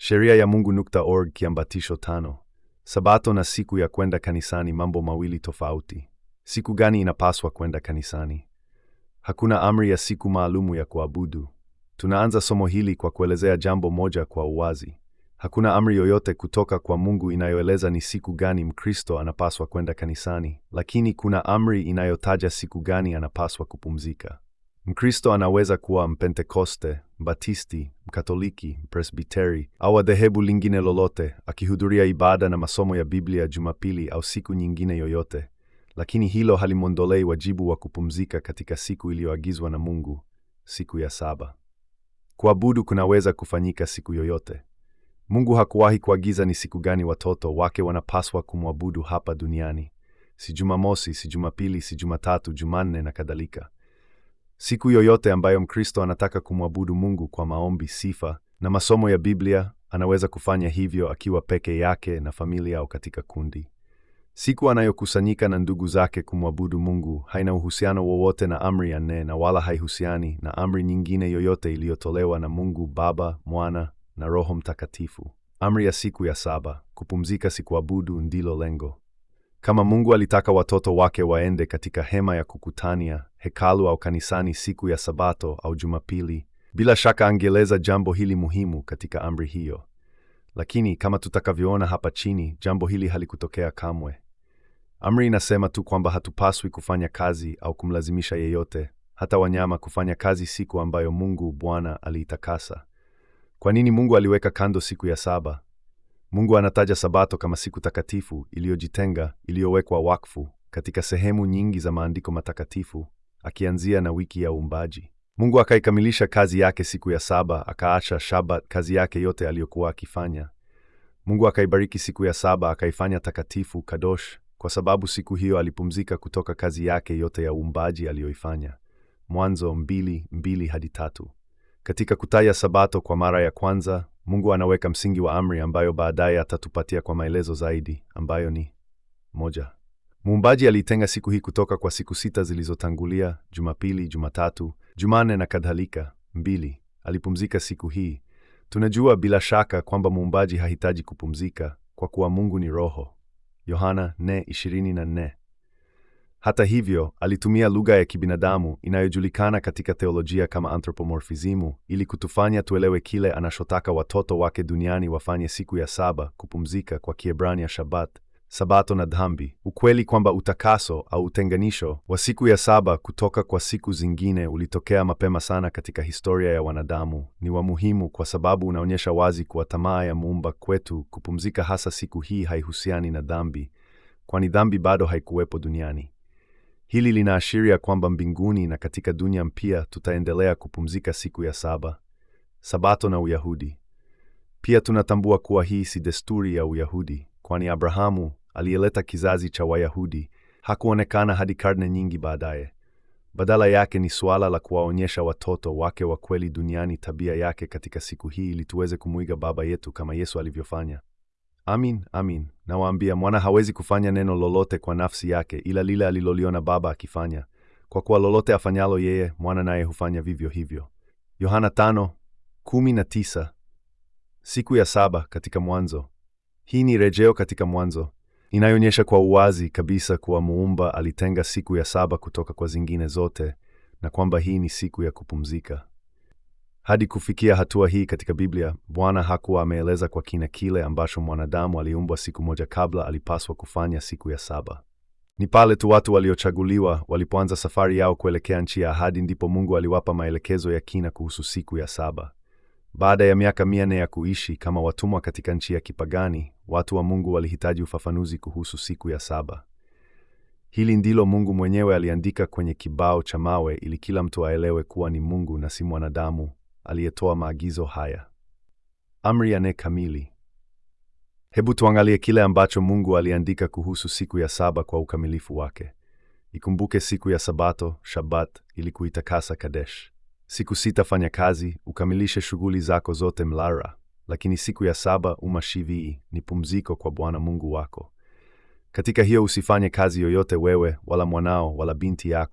Sheria ya Mungu.org kiambatisho tano. Sabato na siku ya kwenda kanisani mambo mawili tofauti. Siku gani inapaswa kwenda kanisani? Hakuna amri ya siku maalumu ya kuabudu. Tunaanza somo hili kwa kuelezea jambo moja kwa uwazi. Hakuna amri yoyote kutoka kwa Mungu inayoeleza ni siku gani Mkristo anapaswa kwenda kanisani, lakini kuna amri inayotaja siku gani anapaswa kupumzika. Mkristo anaweza kuwa Mpentekoste, Mbatisti, Mkatoliki, Mpresbiteri au wa dhehebu lingine lolote, akihudhuria ibada na masomo ya Biblia Jumapili au siku nyingine yoyote, lakini hilo halimwondolei wajibu wa kupumzika katika siku iliyoagizwa na Mungu, siku ya saba. Kuabudu kunaweza kufanyika siku yoyote. Mungu hakuwahi kuagiza ni siku gani watoto wake wanapaswa kumwabudu hapa duniani, si Jumamosi, si Jumapili, si Jumatatu, Jumanne na kadhalika. Siku yoyote ambayo Mkristo anataka kumwabudu Mungu kwa maombi, sifa na masomo ya Biblia, anaweza kufanya hivyo akiwa peke yake na familia au katika kundi. Siku anayokusanyika na ndugu zake kumwabudu Mungu haina uhusiano wowote na amri ya nne na wala haihusiani na amri nyingine yoyote iliyotolewa na Mungu Baba, Mwana na Roho Mtakatifu. Amri ya siku ya saba, kupumzika si kuabudu, ndilo lengo. Kama Mungu alitaka watoto wake waende katika hema ya kukutania, hekalu au kanisani siku ya Sabato au Jumapili, bila shaka angeeleza jambo hili muhimu katika amri hiyo. Lakini kama tutakavyoona hapa chini, jambo hili halikutokea kamwe. Amri inasema tu kwamba hatupaswi kufanya kazi au kumlazimisha yeyote, hata wanyama, kufanya kazi siku ambayo Mungu Bwana aliitakasa. Kwa nini Mungu aliweka kando siku ya saba? Mungu anataja Sabato kama siku takatifu iliyojitenga, iliyowekwa wakfu katika sehemu nyingi za maandiko matakatifu, akianzia na wiki ya uumbaji. Mungu akaikamilisha kazi yake siku ya saba, akaacha Shabat, kazi yake yote aliyokuwa akifanya. Mungu akaibariki siku ya saba, akaifanya takatifu, kadosh, kwa sababu siku hiyo alipumzika kutoka kazi yake yote ya uumbaji aliyoifanya. Mwanzo mbili, mbili hadi tatu. Katika kutaja Sabato kwa mara ya kwanza, Mungu anaweka msingi wa amri ambayo baadaye atatupatia kwa maelezo zaidi, ambayo ni moja. Muumbaji aliitenga siku hii kutoka kwa siku sita zilizotangulia, Jumapili, Jumatatu, Jumanne na kadhalika. Mbili. Alipumzika siku hii. Tunajua bila shaka kwamba muumbaji hahitaji kupumzika kwa kuwa Mungu ni Roho. Yohana 4:24. Hata hivyo, alitumia lugha ya kibinadamu inayojulikana katika teolojia kama anthropomorfizimu ili kutufanya tuelewe kile anachotaka watoto wake duniani wafanye siku ya saba, kupumzika, kwa Kiebrania Shabbat, Sabato na dhambi. Ukweli kwamba utakaso au utenganisho wa siku ya saba kutoka kwa siku zingine ulitokea mapema sana katika historia ya wanadamu ni wa muhimu kwa sababu unaonyesha wazi kuwa tamaa ya muumba kwetu kupumzika hasa siku hii haihusiani na dhambi, kwani dhambi bado haikuwepo duniani. Hili linaashiria kwamba mbinguni na katika dunia mpya tutaendelea kupumzika siku ya saba. Sabato na Uyahudi. Pia tunatambua kuwa hii si desturi ya Uyahudi, kwani Abrahamu aliyeleta kizazi cha Wayahudi hakuonekana hadi karne nyingi baadaye. Badala yake ni suala la kuwaonyesha watoto wake wa kweli duniani tabia yake katika siku hii ili tuweze kumwiga Baba yetu kama Yesu alivyofanya. Amin, amin, nawaambia, mwana hawezi kufanya neno lolote kwa nafsi yake ila lile aliloliona Baba akifanya, kwa kuwa lolote afanyalo yeye, mwana naye hufanya vivyo hivyo. Yohana tano kumi na tisa. Siku ya saba katika Mwanzo. Hii ni rejeo katika Mwanzo inayoonyesha kwa uwazi kabisa kuwa muumba alitenga siku ya saba kutoka kwa zingine zote na kwamba hii ni siku ya kupumzika. Hadi kufikia hatua hii katika Biblia, Bwana hakuwa ameeleza kwa kina kile ambacho mwanadamu aliumbwa siku moja kabla alipaswa kufanya siku ya saba. Ni pale tu watu waliochaguliwa walipoanza safari yao kuelekea nchi ya ahadi ndipo Mungu aliwapa maelekezo ya kina kuhusu siku ya saba. Baada ya miaka mia nne ya kuishi kama watumwa katika nchi ya kipagani, watu wa Mungu walihitaji ufafanuzi kuhusu siku ya saba. Hili ndilo Mungu mwenyewe aliandika kwenye kibao cha mawe ili kila mtu aelewe kuwa ni Mungu na si mwanadamu aliyetoa maagizo haya. Amri ya nne kamili. Hebu tuangalie kile ambacho Mungu aliandika kuhusu siku ya saba kwa ukamilifu wake. Ikumbuke siku ya Sabato, Shabbat, ili kuitakasa Kadesh. Siku sita fanya kazi, ukamilishe shughuli zako zote mlara, lakini siku ya saba umashivii, ni pumziko kwa Bwana Mungu wako. Katika hiyo usifanye kazi yoyote wewe, wala mwanao, wala binti yako,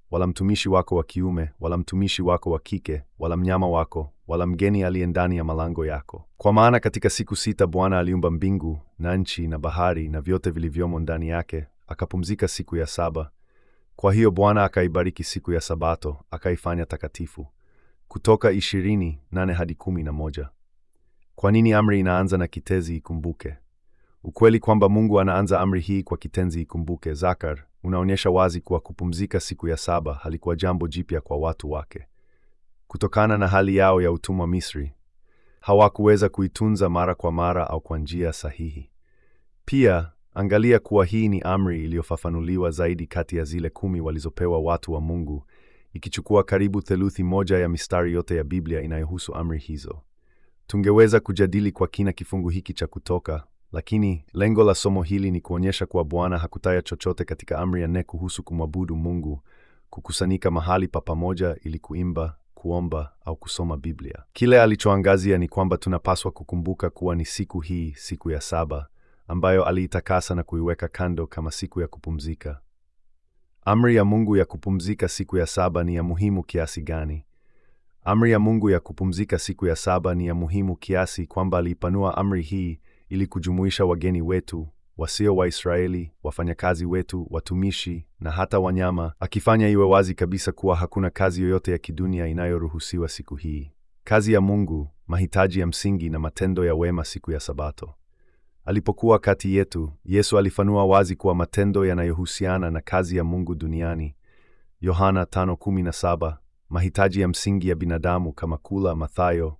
wala mtumishi wako wa kiume, wala mtumishi wako wa kike, wala mnyama wako, wala mgeni aliye ndani ya malango yako. Kwa maana katika siku sita Bwana aliumba mbingu na nchi na bahari na vyote vilivyomo ndani yake, akapumzika siku ya saba. Kwa hiyo Bwana akaibariki siku ya Sabato, akaifanya takatifu. Kutoka ishirini nane hadi kumi na moja. Kwa nini amri inaanza na kitenzi ikumbuke? Ukweli kwamba Mungu anaanza amri hii kwa kitenzi ikumbuke, zakar, unaonyesha wazi kuwa kupumzika siku ya saba halikuwa jambo jipya kwa watu wake. Kutokana na hali yao ya utumwa Misri, hawakuweza kuitunza mara kwa mara au kwa njia sahihi. Pia angalia kuwa hii ni amri iliyofafanuliwa zaidi kati ya zile kumi walizopewa watu wa Mungu, ikichukua karibu theluthi moja ya mistari yote ya Biblia inayohusu amri hizo. Tungeweza kujadili kwa kina kifungu hiki cha Kutoka, lakini lengo la somo hili ni kuonyesha kuwa Bwana hakutaya chochote katika amri ya nne kuhusu kumwabudu Mungu, kukusanyika mahali pa pamoja ili kuimba, kuomba au kusoma Biblia. Kile alichoangazia ni kwamba tunapaswa kukumbuka kuwa ni siku hii, siku ya saba, ambayo aliitakasa na kuiweka kando kama siku ya kupumzika. Amri ya Mungu ya kupumzika siku ya saba ni ya muhimu kiasi gani? Amri ya Mungu ya kupumzika siku ya saba ni ya muhimu kiasi kwamba aliipanua amri hii ili kujumuisha wageni wetu, wasio Waisraeli, wafanyakazi wetu, watumishi na hata wanyama, akifanya iwe wazi kabisa kuwa hakuna kazi yoyote ya kidunia inayoruhusiwa siku hii. Kazi ya Mungu, mahitaji ya msingi na matendo ya wema siku ya Sabato. Alipokuwa kati yetu, Yesu alifanua wazi kuwa matendo yanayohusiana na kazi ya Mungu duniani, Yohana 5:17, mahitaji ya msingi ya binadamu kama kula, Mathayo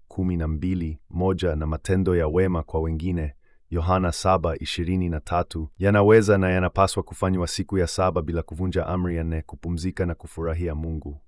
12:1, na matendo ya wema kwa wengine, Yohana 7:23, yanaweza na yanapaswa kufanywa siku ya saba bila kuvunja amri ya nne, kupumzika na kufurahia Mungu.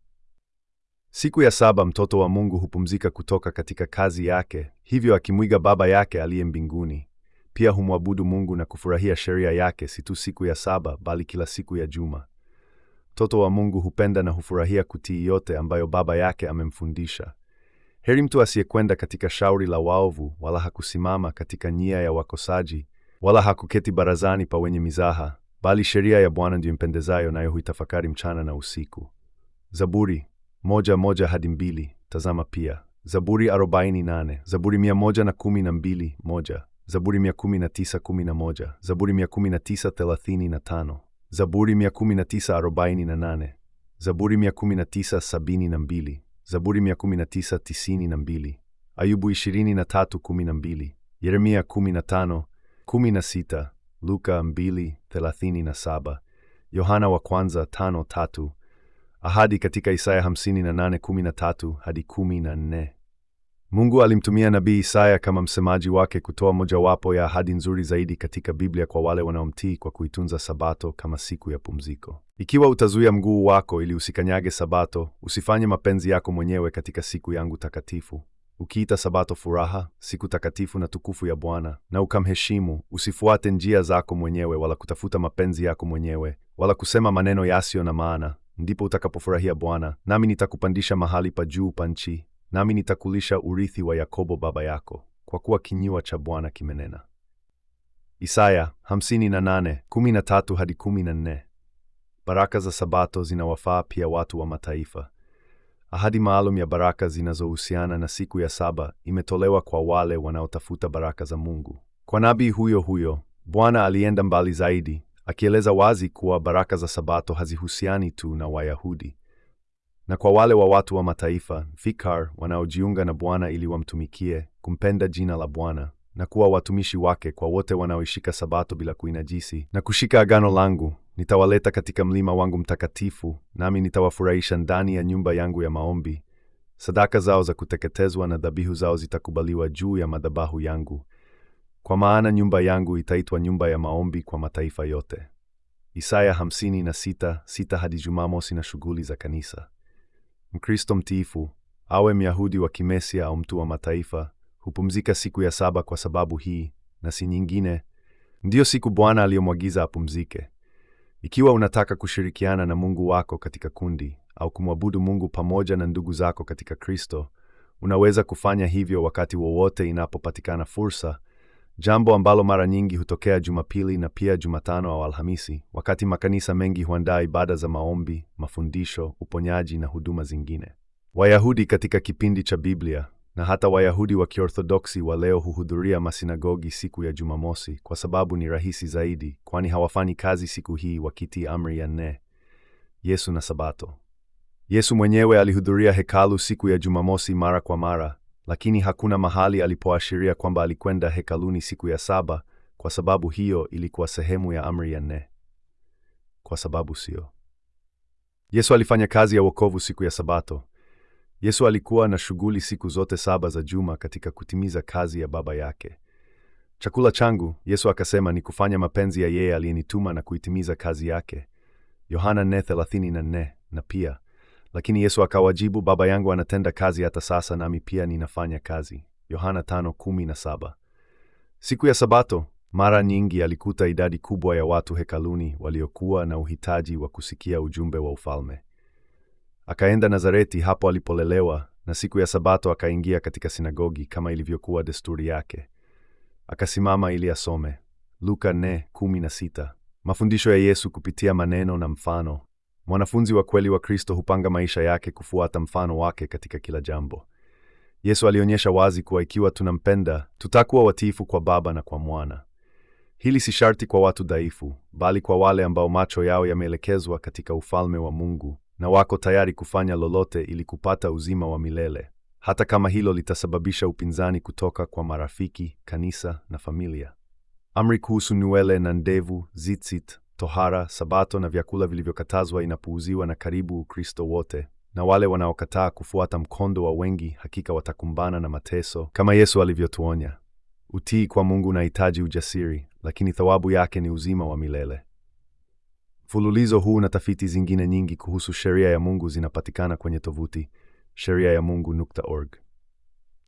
Siku ya saba mtoto wa Mungu hupumzika kutoka katika kazi yake, hivyo akimwiga Baba yake aliye mbinguni. Pia humwabudu Mungu na kufurahia sheria yake, si tu siku ya saba, bali kila siku ya juma. Mtoto wa Mungu hupenda na hufurahia kutii yote ambayo Baba yake amemfundisha. Heri mtu asiyekwenda katika shauri la waovu, wala hakusimama katika njia ya wakosaji, wala hakuketi barazani pa wenye mizaha, bali sheria ya Bwana ndiyo impendezayo, nayo huitafakari mchana na usiku. Zaburi moja moja hadi mbili. Tazama pia Zaburi arobaini nane, Zaburi mia moja na kumi na mbili moja, Zaburi mia kumi na tisa kumi na moja, Zaburi mia kumi na tisa thelathini na tano, Zaburi mia kumi na tisa arobaini na nane, Zaburi mia kumi na tisa sabini na mbili, Zaburi mia kumi na tisa tisini na mbili, Ayubu ishirini na tatu kumi na mbili, Yeremia kumi na tano kumi na sita, Luka mbili thelathini na saba, Yohana wa kwanza tano tatu, ahadi katika Isaya hamsini na nane kumi na tatu hadi kumi na nne. Mungu alimtumia nabii Isaya kama msemaji wake kutoa mojawapo ya ahadi nzuri zaidi katika Biblia kwa wale wanaomtii kwa kuitunza Sabato kama siku ya pumziko. Ikiwa utazuia mguu wako ili usikanyage Sabato, usifanye mapenzi yako mwenyewe katika siku yangu takatifu, ukiita Sabato furaha, siku takatifu na tukufu ya Bwana, na ukamheshimu, usifuate njia zako mwenyewe wala kutafuta mapenzi yako mwenyewe, wala kusema maneno yasiyo na maana, ndipo utakapofurahia Bwana, nami nitakupandisha mahali pa juu pa nchi nami nitakulisha urithi wa Yakobo baba yako, kwa kuwa kinywa cha Bwana kimenena. Isaya 58:13 hadi 14. Baraka za Sabato zinawafaa pia watu wa mataifa. Ahadi maalum ya baraka zinazohusiana na siku ya saba imetolewa kwa wale wanaotafuta baraka za Mungu. Kwa nabii huyo huyo, Bwana alienda mbali zaidi, akieleza wazi kuwa baraka za Sabato hazihusiani tu na Wayahudi na kwa wale wa watu wa mataifa fikar wanaojiunga na Bwana ili wamtumikie, kumpenda jina la Bwana na kuwa watumishi wake, kwa wote wanaoishika Sabato bila kuinajisi na kushika agano langu, nitawaleta katika mlima wangu mtakatifu, nami nitawafurahisha ndani ya nyumba yangu ya maombi. Sadaka zao za kuteketezwa na dhabihu zao zitakubaliwa juu ya madhabahu yangu, kwa maana nyumba yangu itaitwa nyumba ya maombi kwa mataifa yote. Isaya 56:6 hadi Jumamosi na shughuli za kanisa. Mkristo mtiifu, awe Myahudi wa Kimesia au mtu wa mataifa, hupumzika siku ya saba kwa sababu hii na si nyingine. Ndiyo siku Bwana aliyomwagiza apumzike. Ikiwa unataka kushirikiana na Mungu wako katika kundi au kumwabudu Mungu pamoja na ndugu zako katika Kristo, unaweza kufanya hivyo wakati wowote inapopatikana fursa, jambo ambalo mara nyingi hutokea Jumapili na pia Jumatano au Alhamisi, wakati makanisa mengi huandaa ibada za maombi, mafundisho, uponyaji na huduma zingine. Wayahudi katika kipindi cha Biblia na hata Wayahudi wa Kiorthodoksi wa leo huhudhuria masinagogi siku ya Jumamosi kwa sababu ni rahisi zaidi, kwani hawafanyi kazi siku hii wakitii amri ya nne, Yesu na Sabato. Yesu mwenyewe alihudhuria hekalu siku ya Jumamosi mara kwa mara, lakini hakuna mahali alipoashiria kwamba alikwenda hekaluni siku ya saba, kwa sababu hiyo ilikuwa sehemu ya amri ya nne. Kwa sababu sio. Yesu alifanya kazi ya wokovu siku ya Sabato. Yesu alikuwa na shughuli siku zote saba za juma katika kutimiza kazi ya Baba yake. Chakula changu, Yesu akasema, ni kufanya mapenzi ya yeye aliyenituma na kuitimiza kazi yake. Yohana 4:34. Na pia lakini Yesu akawajibu, Baba yangu anatenda kazi hata sasa, nami pia ninafanya kazi. Yohana 5:17. Siku ya Sabato mara nyingi alikuta idadi kubwa ya watu hekaluni waliokuwa na uhitaji wa kusikia ujumbe wa ufalme. Akaenda Nazareti, hapo alipolelewa, na siku ya Sabato akaingia katika sinagogi kama ilivyokuwa desturi yake. Akasimama ili asome. Luka 4:16. Mafundisho ya Yesu kupitia maneno na mfano. Mwanafunzi wa kweli wa Kristo hupanga maisha yake kufuata mfano wake katika kila jambo. Yesu alionyesha wazi kuwa ikiwa tunampenda, tutakuwa watiifu kwa Baba na kwa Mwana. Hili si sharti kwa watu dhaifu, bali kwa wale ambao macho yao yameelekezwa katika ufalme wa Mungu na wako tayari kufanya lolote ili kupata uzima wa milele, hata kama hilo litasababisha upinzani kutoka kwa marafiki, kanisa na familia. Amri kuhusu nywele na ndevu, tzitzit, tohara, Sabato na vyakula vilivyokatazwa inapuuziwa na karibu Ukristo wote, na wale wanaokataa kufuata mkondo wa wengi hakika watakumbana na mateso kama Yesu alivyotuonya. Utii kwa Mungu unahitaji ujasiri, lakini thawabu yake ni uzima wa milele. Mfululizo huu na tafiti zingine nyingi kuhusu sheria ya Mungu zinapatikana kwenye tovuti sheriayamungu.org.